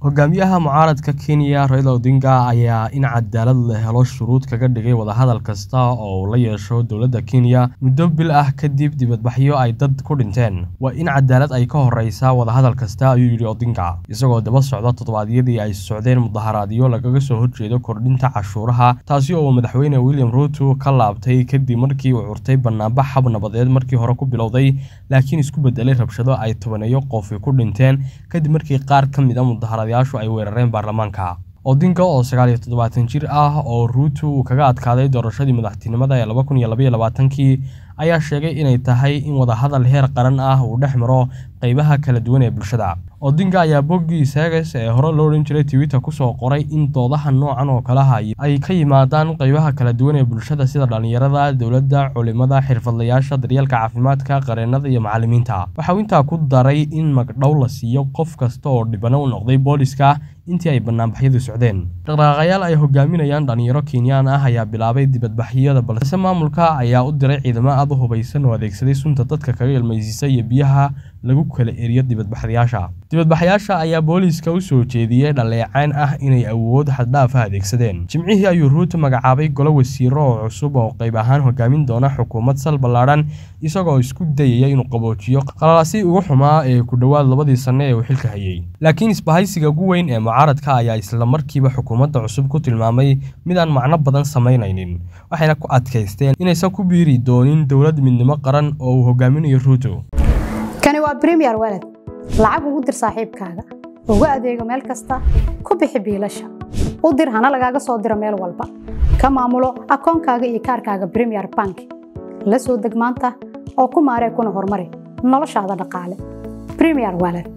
hogaamiyaha mucaaradka kenya raila odinga ayaa in cadaalad la helo shuruud kaga dhigay wadahadal kasta oo uu la yeesho dowladda kenya muddo bil ah kadib dibadbaxyo ay dad ku dhinteen waa in cadaalad ay ka horeysaa wadahadal kasta ayuu yidhi odinga isagoo daba socda toddobaadyadii ay socdeen mudaharaadyo lagaga soo horjeedo kordhinta cashuuraha taasi oo madaxweyne william ruuto ka laabtay kadib markii uu curtay banaanbax hab nabadeed markii hore ku bilowday laakiin isku bedelay rabshado ay tobaneeyo qofi ku dhinteen kadib markii qaar ka mid a mudaharaadayaashu ay weerareen baarlamaanka odinga oo sagaal iyo toddobaatan jir ah oo ruuto uu kaga adkaaday doorashadii madaxtinimada ee laba kun iyo labaiyo labaatankii ayaa sheegay inay tahay in wadahadal heer qaran ah uu dhex maro qeybaha kala duwan ee bulshada odinga ayaa boggii seeges ee hore loo odhan jiray twitter kusoo qoray in doodaha noocan oo kalaha ay ka yimaadaan qeybaha kala duwan ee bulshada sida dhallinyarada dowladda culimada xirfadlayaasha daryeelka caafimaadka qareennada iyo macallimiinta waxauu intaa ku daray in magdhow la siiyo qof kasta oo dhibano u noqday booliska intii ay banaanbaxyadu socdeen dhaqdhaqaaqayaal ay hogaaminayaan dhallinyaro kenyaan ah ayaa bilaabay dibadbaxyada balse maamulka ayaa u diray ciidamo aad u hubaysan oo adeegsaday sunta dadka kaga ilmaysiisa iyo biyaha lagu kala eriyo dibadbaxayaasha dibadbaxayaasha ayaa booliiska u soo jeediyey dhaleecayn ah inay awood xaddhaaf ah adeegsadeen jimcihii ayuu ruuto magacaabay golo wasiiro oo cusub oo qayb ahaan hogaamin doona xukuumad sal ballaadhan isagoo isku dayaya inuu qaboojiyo qalalaasi ugu xumaa ee ku dhowaad labadii sanno ee uu xilka hayay laakiin isbahaysiga ugu weyn ee mucaaradka ayaa isla markiiba xukuumadda cusub ku tilmaamay midaan macno badan samaynaynin waxayna ku adkaysteen inaysan ku biiri doonin dowlad midnimo qaran oo uu hogaaminayo ruuto kani waa bremiyer walad lacag ugu dir saaxiibkaaga ugu adeego meel kasta ku bixi biilasha u dir hana lagaaga soo diro meel walba ka maamulo akoonkaaga iyo kaarkaaga bremiyer bank la soo deg maanta oo ku maaree kuna horumari noloshaada dhaqaale bremiyer walad